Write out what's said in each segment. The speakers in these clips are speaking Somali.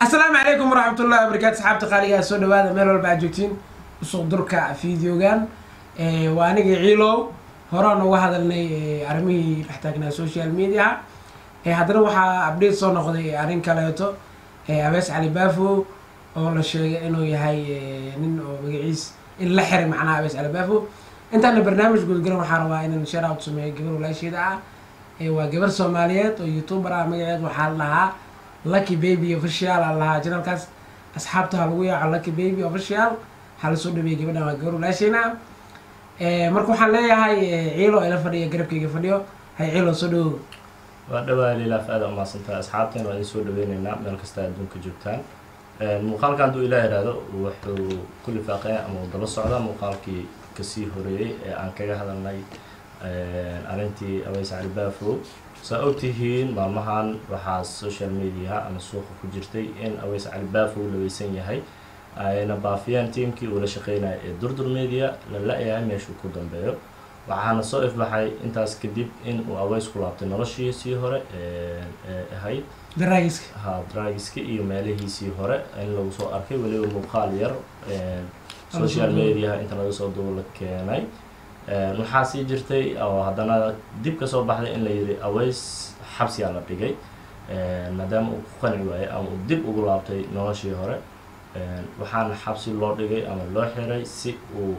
asalaamu calaykum waraxmatullahi wabarakaatu saxaabta qaaligaa soo dhawaada meel walba aad joogtiin usuq durka videogan waa anigii ciilow horaan uga hadalnay arrimihii dhex taagnaa social media haddana waxaa update soo noqday arrin kaleeto abees cali baafo oo la sheegay inuu yahay nin oo magaciis in la xiray macnaha abees cali baafo intaana barnaamij gudgalan waxaa rabaa inaan share out sameeyo gabar walaasheeda ah waa gabar soomaaliyeed oo youtuber ah magaceed waxaa la dhahaa lucky baby official aan lahaa janalkaas asxaabta ha lagu yaaco lucky baby official ha la soo dhaweeyay gabadhan waa gabar walaasheyna marka waxaan leeyahay ciilo ila fadhiya garabkayga fadhiyo hay ciilo soo dhawow waa dhawaa lilaaf aada umaasantahay asxaabteen waa idin soo dhaweyneynaa meel kasta adduunka joogtaan muuqaalka hadduu ilaa ihahdo wuxuu ku lifaaqaya ama uu daba socdaa muuqaalkii kasii horeeyey ee aan kaga hadalnay arrintii abeys cali baafo saa ogtihiin maalmahan waxaa social media ama suuqa ku jirtay in abeys cali baafo uu laweysan yahay ayna baafiyeen tiamkii uu la shaqeynaya ee durdur media la la-yahay meeshuu ku dambeeyo waxaana soo ifbaxay intaas kadib in uu aweys ku laabtay noloshiisii hore ee ahayd daraagiska ha dragiski iyo meelihiisii hore in lagu soo arkay weliba muuqaal yar social media inta laga soo duulo keenay waxaa sii jirtay oo haddana dib ka soo baxday in la yidhi aweys xabsiyaa la dhigay maadaama uu ku qanci waayay ama uu dib ugu laabtay noloshii hore waxaana xabsi loo dhigay ama loo xiray si uu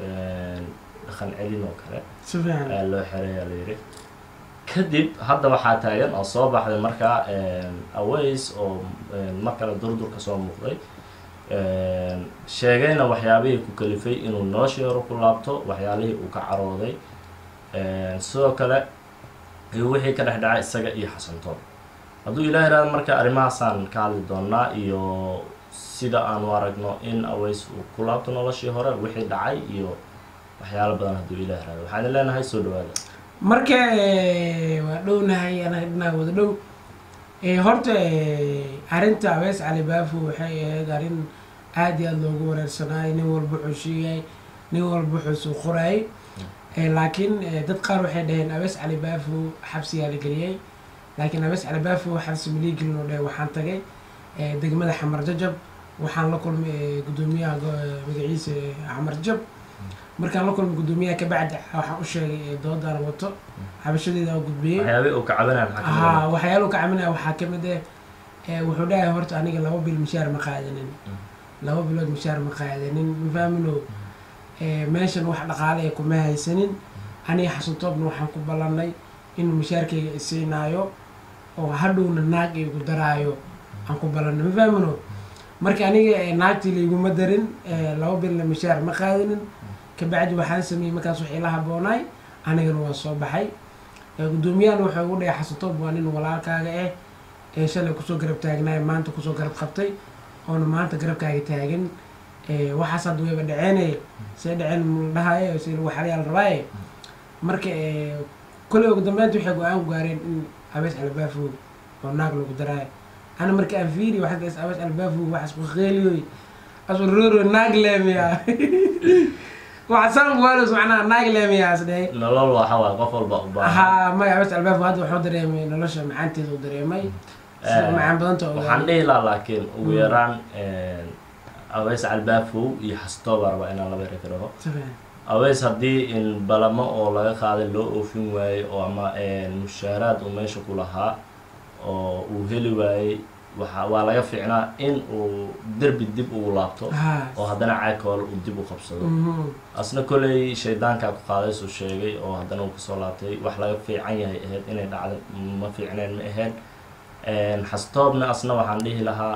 dhaqan celin oo kale si fiican ayaa loo xirayaa la yidhi kadib hadda waxaa taagan oo soo baxday markaa aways oo mar kale durdur ka soo muuqday sheegayna waxyaabihii ku kalifay inuu noloshii hore ku laabto waxyaalihii uu ka carooday sidoo kale iyo wixii ka dhex dhacay isaga iyo xasantoon hadduu ilaah ihahdo marka arrimahaasaan ka hadli doonaa iyo sida aanu aragno in aways uu ku laabto noloshii hore wixii dhacay iyo waxyaalo badan hadduu ilaah ihahdo waxaan idin leenahay soo dhawaada marka waa dhownahay anaga dhinaa wada dhow horta arrinta abees cali baafo waxay ahayd arrin aada iyo aada loogu wareersanaayo nin walba wuxuu sheegay nin walba wuxuu soo qoraayay laakiin dad qaar waxay dhaheen abees cali baafo xabsiyaa la geliyay laakiin abees cali baafo xabsi malii gelin oo dheh waxaan tagay degmada xamar jajab waxaan la kulmay guddoomiyaha magaciisa xamar jajab markaan la kulmay guddoomiyaha kabacdi waxaan u sheegay doodaan wato xabashadeeda oo gudbiyey waxyaabihi uu ka cabanaya maxaa ka haa waxyaaluhu ka caminaya waxaa kamid eh wuxuu dhahay horta aniga laba bil mishaar ma qaadanin laba bilood mishaar ma qaadanin mafaamino meeshan wax dhaqaale kuma haysanin aniga xasantoobna waxaan ku ballanay inuu mishaarkayga isiinaayo oo hadhowna naag igu daraayo aan ku ballanay mafaamino marka aniga naagtii layguma darin laba bilna mishaar ma qaadanin kabacdi waxaan sameeyey markaas wax ila haboonaay anigana waa soo baxay guddoomiyahan wuxuu ugu dhahay xasantoob waa nin walaalkaaga ah ee shalay kusoo garab taagnaay maanta kusoo garab qabtay oona maanta garabkaaga taagan waxaas hadda wayba dhaceenay see dhaceen mula dhahaye si lagu xalayaa la rabaaye marka kolley ugu dambeynta waxay go-aan ku gaareen in abees albaafo oo naag lagu daraayo ana marka aan fiiri waxaad dhahays abees albaafo waxaas ku qeeliyoy asuroro naag leemiya waxasaan kuwaalos macnaha naag leemiyaas dhahay nolol waxa waay qof walba u baahan haa maya abees albaafo hadda wuxuu dareemay nolosha macaanteeda u dareemay sida macaan badanta waxaan dhihi lahaa laakiin ugu yaraan aweys calbaafow iyo xastooba rabaa inaan laba eri karaho aweys haddii in balamo oo laga qaaday loo oofin waayey oo ama mushaaraad uu meesha ku lahaa oo uu heli waayey waxa waa laga fiicnaa in uu derbi dib ugu laabto oo haddana caagkool uu dib u qabsado asna kolley shaydaankaa ku qaadaysuu sheegay oo haddana uu kasoo laabtay wax laga fiican yahay ahayd inay dhacda ma fiicneen ma ahayd xastoobna asna waxaan dhihi lahaa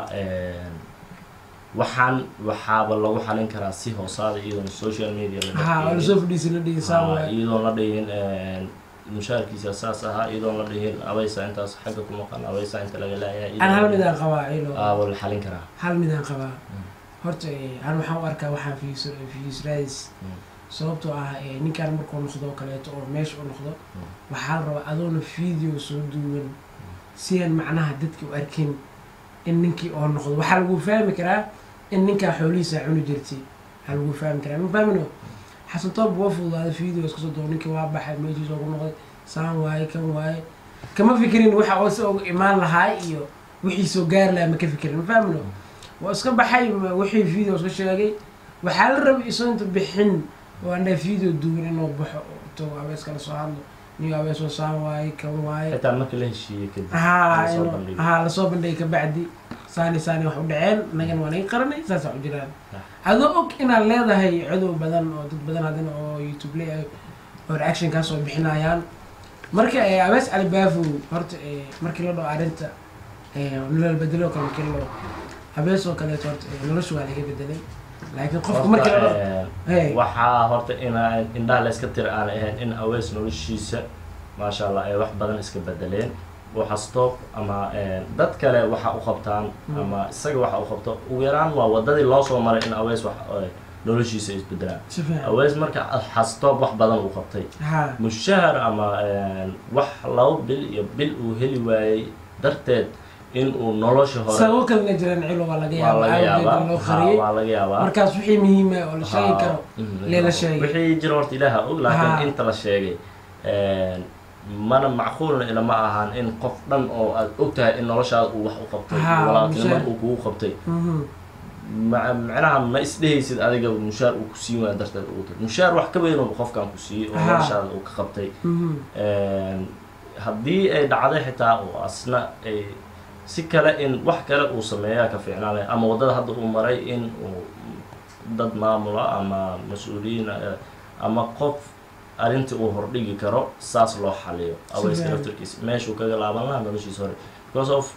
waxaan waxaaba lagu xalin karaa si hoosaada iyadoon social media haa lasoo fadhiisa la dhigisaa waay iyadoon la dhihin mushaarkiisa saas ahaa iyadoon la dhihin abeysa intaas xagga ku maqan abeysa inta laga laayahay aan hal midaan qabaa cilo aaba la xalin karaa hal midaan qabaa horta an waxaan u arkaa waxaan fiis fiisraadis sababtoo ah ninkaan markuu noqdo oo kaleeto oo meesha u noqdo waxaa la rabaa adoona video soo duuwan sidan macnaha dadki u arkin in ninkii oo noqdo waxaa lagu fahmi karaa in ninkaa xoolihiisa cuni jirtay waxaa lagu fahmi karaa ma fahmino xasan toob waa fududaaday video iska soo doo ninkii waa baxay meeshiisa ugu noqday saan waaye kan waaye kama fikirin waxa oo si uga imaan lahaa iyo wixii soo gaari lahaa ma ka fikirin ma fahmino waa iska baxay ma- wixii video iska sheegay waxaa la rabay isoo inta bixin oo andhaa video duwan inuu baxo oo to abees kala soo hadlo niyo abees oo saan waaye kan waaye xitaa marka la heshiiyey kadib haa lasoo inuu- bandhigay. haa lasoo bandhigay kabacdi saani saani wax u dhaceen annagana waa naga qaranay saasaa u jiraan Ah. adoo og inaad leedahay cadow badan oo dad badan haddana oo youtube le oo reaction kaa soo bixinayaan marka eh, abees cali baafo horta eh, markii la dhao arrinta eh, nolol bedelo kale markii la dhao abees oo kaleeto horta eh, nolosha waa laga bedelay laakiin qofka markii la dhao hey waxaa horta ina indhaha la iska tira aan ahayn in awees noloshiisa maasha allah ay wax badan iska bedeleen waxa stop ama eh, dad kale waxa u qabtaan Mm. ama isaga waxa u qabto ugu yaraan waa wadadii loo soo maray in awees wax eh, noloshiisa isbedelaan si fiican awees marka xastoob wax badan uu qabtay haa mushahar ama eh, wax laba bil iyo bil uu heli waayey darteed in uu nolosha hore sababo kalena jiraan cilo waa laga waa yaaba laga yaabaa awgeed loo ha, qariyey waa laga yaabaa markaas wixii muhiima oo la sheegi karo lee la sheegay. wixii jira horta ilaaha og Ha. laakiin inta la sheegay mana macquulna ilama ahaan in qof dhan oo aad og tahay in noloshaada uu wax u qabtay Ha, walaaltinimo mushaar. uu kugu qabtay Mhm. ma- macnaha ma isdhehaysid adiga mushaar uu ku siin waaya darteed ugu tag mushaar wax ka weynuu qofkan ku siiyey oo Ha. noloshaada uu ka qabtay Mhm. haddii ay dhacday xitaa oo asna ay si kale in wax kale uu sameeyaa ka fiicnaanaya ama waddada hadda uu maray in uu dad maamula ama mas-uuliyiin eh, ama qof arrintii uu hordhigi karo saas loo xaliyo aweyska fiican. laftarkiisa meeshuu kaga laaban lahaa noloshiisa hore because of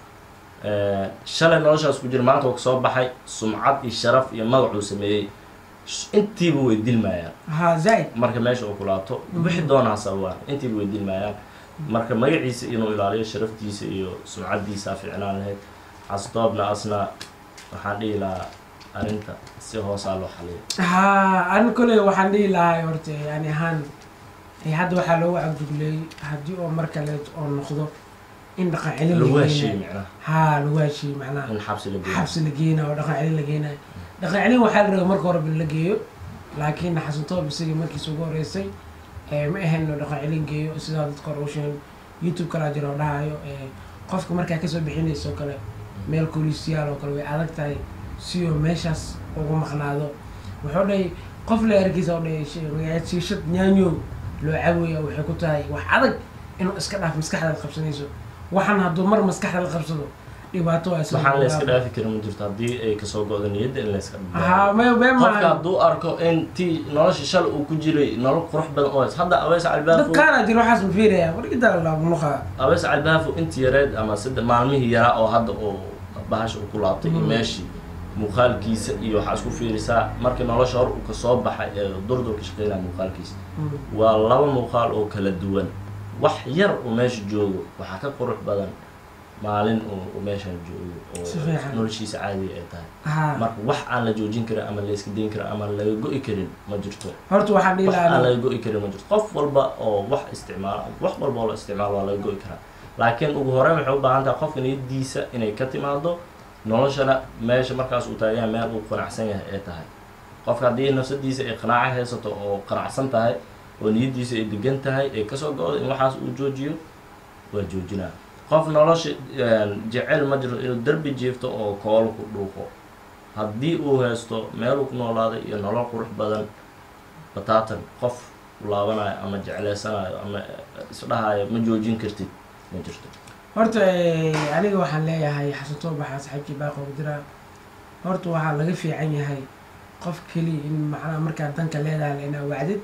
eh, shalay noloshaas ku jira maanta uu kasoo baxay sumcad iyo sharaf iyo magacuu sameeyey sh- intiiba way dilmayaan haa zaid marka meesha uu ku laabto wixi doonaa sababaan intiiba way dilmayaan marka magaciisa inuu ilaaliyo sharaftiisa iyo sumcaddiisa fiicnaan lahayd xasdoobna asna waxaan dhihi lahaa arrinta si hoosaa loo xaliyo haa an koley waxaan dhihi lahaa horta yani ahaan eh, hadda waxaa loogu cagdugleeyey haddii oo mar kaleeto oo noqdo in dhaqan celin lagu la heshiiyey geenayo micnaha haa lagu heshiiyey macnaha in xabsi la geeyo xabsi la geenayo oo dhaqan celin la geenayo dhaqan celin waxaa la rabay marka hore bin la geeyo laakiin xasantoob isagii markiisa ugu horeysay eh, ma ahayn inuu dhaqan celin geeyo sidaa dadka hore u sheegay youtube kalaa jira oo dhahayo eh, qofka markaa kasoo bixinaysa oo kale meel kolisiyaal oo kale way adag tahay si oo meeshaas ugu maqnaado wuxuu dhahay qof la arkiisa oo dhahay shi- magaceed shiishad nyaanyo loo caawaya waxay ku tahay wax adag inuu iska dhaaf maskaxda la qabsanayso waxaan hadduu mar maskaxda la qabsado dhibaato waa isla waxaan la iska bilaabaa. dhaafi karin ma jirto haddii ay kasoo go-do niyadda in la iska haa me me qofka maaha hadduu arko in tii nolosha shal uu ku jiray nolol qurux badan oo hays- hadda abeys dad calbaafo kaana jiro waxaas ma fiiraya wargidaa laamunuqa abeys calbaafo intii yareed ama sida maalmihii yaraa oo hadda uu bahasha uu ku laabtay iyo Mhm. meeshii muuqaalkiisa iyo waxaa isku fiirisaa markii nolosha hor uu kasoo baxay ee durdurka shaqeynaya muuqaalkiisa waa laba muuqaal oo kala duwan wax yar uu meesha joogo waxaa ka qurux badan maalin uu uu meeshan joogo Si oo fiican. noloshiisa caadiga ay tahay haa marka wax aan la joojin karin ama la iska dayn karin ama laga go-i karin ma jirto horta waxaan dhihi wax aan lahaa laga go-i karin ma jirto qof walba oo wax isticmaala wax walba oo la isticmaalo waa laga go-i karaa laakiin ugu horeyn waxay u baahan tahay qofka niyadiisa inay ka timaado noloshana meesha markaas uu taagan yahay meel uu qanacsan yahay ay tahay qofka haddii nafsadiisa ay qanaaco haysato oo qanacsan tahay oo niyadiisa ay degan tahay ay kasoo go-do in waxaas uu joojiyo waa joojinaa qof nolosha jecel ma jiro inuu derbi jiifto oo koolo ku dhuuqo haddii uu haysto meeluu ku noolaaday iyo nolol qurux badan bataatan qof laabanayo ama jecleysanayo ama isdhahayo ma joojin kartid ma jirto horta eh, aniga waxaan leeyahay xasan toobaxa saxiibkii baaqoga diraa horta waxaa laga fiican yahay qof keliya in macnaha markaad danka leedahay la inaa wacdid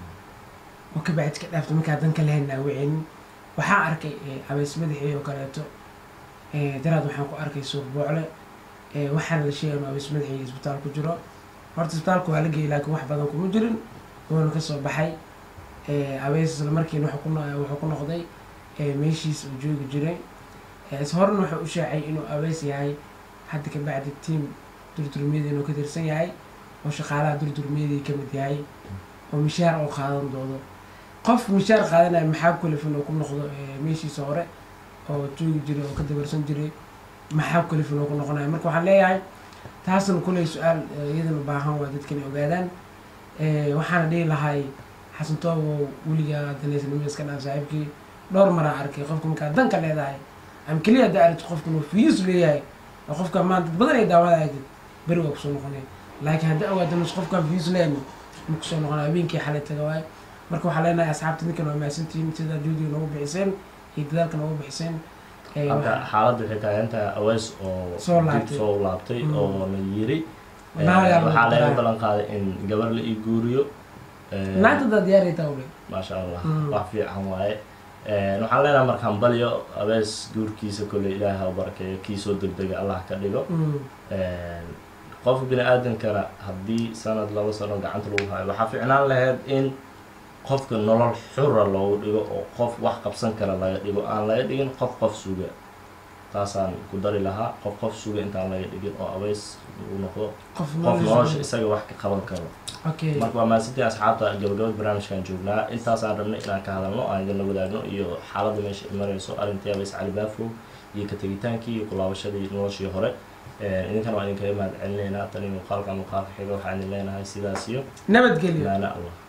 oo ka bacdi ka dhaafto markaad danka lahayn aa wicinin waxaan arkay eh, abeys madaxii oo kaleeto eh, daraad waxaan ku arkay suuq boocle eh, waxaana la sheegay inuu abeys madaxii isbitaal ku jiro horta isbitaalka waa la geeyay laakiin wax badan kuma jirin wuuna kasoo baxay eh, abeys isla markiina wuxuu ku no- wuxuu ku noqday ee meeshiis uu joogi jiray ee is horena wuxuu u shaacay inuu abeys yahay hadda ka bacdi tiam durdurmiyada inuu ka tirsan yahay oo shaqaalaha durdurmiyadii ka mid yahay oo mishaar oo qaadan doodo qof mishaar qaadanaya maxaa kulif inuu ku noqdo ee meeshiisa hore oo joogi jiray oo ka dabarsan jiray maxaa kulif inuu ku noqonayo marka waxaan leeyahay taasna kuley su-aal ee, iyadana u baahan waa dadka inay ogaadaan ee, waxaana dhihi lahay xasan toobo weligaa danaysnimada iska dhaaf saaxiibkii dhowr maraa arkay qofka markaa danka leedahay ama keliya haddaa aragti qofkan uu fiyus leeyahay oo qofka maanta dad badan ay daawada aadid beri waa kusoo noqonaya laakiin haddii awaada nus qofkan fiyus leeyna ma kusoo noqonaya habeenkii xalay taga waaye marka waxaa leenahay asxaabta ninkan waa mahadsantihiin sidaa juudiga noogu bixiseen iyo dadaalka noogu bixiseen Ee, halka waxaa- xaaladda waxay tahay inta aweys oo Soo dib laabtay. soo laabtay Mm. oo na yiri Eh, Naag ayaa lagu waxaa laga daraa. ballan qaaday in gabar la ii guuriyo Eh, naagta daa diyaar ay taa ule maasha allah Mm. wax fiican waaye Eh, waxaan leenahay markaan balyo abees guurkiisa kolley ilaahi ha u barakeeyo kii soo degdega allah ka dhigo qofka bini aadamkana haddii sanad laba sano gacanta lagu hayo waxaa ficnaan lahayd in qofka nolol xura loogu dhigo oo qof wax qabsan kara laga dhigo aan laga dhigin qof qof suga taasaan ku dari lahaa qof qof suga intaan laga dhigin oo abeys uu noqdo qof qof nolosha isaga wax ka qaban karo okay marka waa mahadsantiin asxaabta gabagabada barnaamijkan joognaa intaasaan rabnay inaan ka hadalno aan idinla wadaagno iyo xaaladda meesha ay marayso arrintii abeys cali baafo iyo ka tegitaankii iyo kulaabashadii noloshii hore Eh, idinkana waa idinkaga mahad celinaynaa tani muuqaalka muuqaalka xiga waxaan idin leenahay sidaas iyo nabadgelyo maana allah